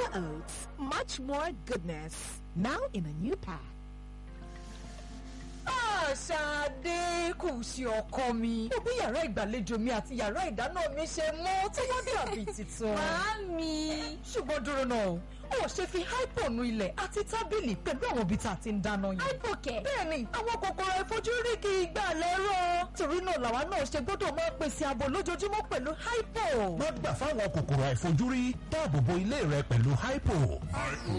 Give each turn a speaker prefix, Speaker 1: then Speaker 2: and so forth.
Speaker 1: Oats, much more goodness. Now in a new pack.
Speaker 2: Ṣadé kù sí ọkọ mi. Mo bí yàrá ìgbàlejò mi àti yàrá ìdáná mi ṣe mọ́ tí wọ́n dàbí tuntun.
Speaker 3: Màámi.
Speaker 2: Ṣùgbọ́n dúró náà o, ó ṣe fi hypo nu ilẹ̀ àti tábìlì pẹ̀lú àwọn ibi tá a ti ń dáná yìí.
Speaker 3: Hypo kẹ̀.
Speaker 2: Bẹ́ẹ̀ni, àwọn kòkòrò àìfojúrí kì í gbà lẹ́rọ̀. Torí náà làwa náà ṣe gbọ́dọ̀ máa pèsè ààbò lójoojúmọ́ pẹ̀lú hypo.
Speaker 4: má gbà fáwọn kòkòrò àìfojúrí dáàbò bo ilé rẹ pẹ̀lú hypo.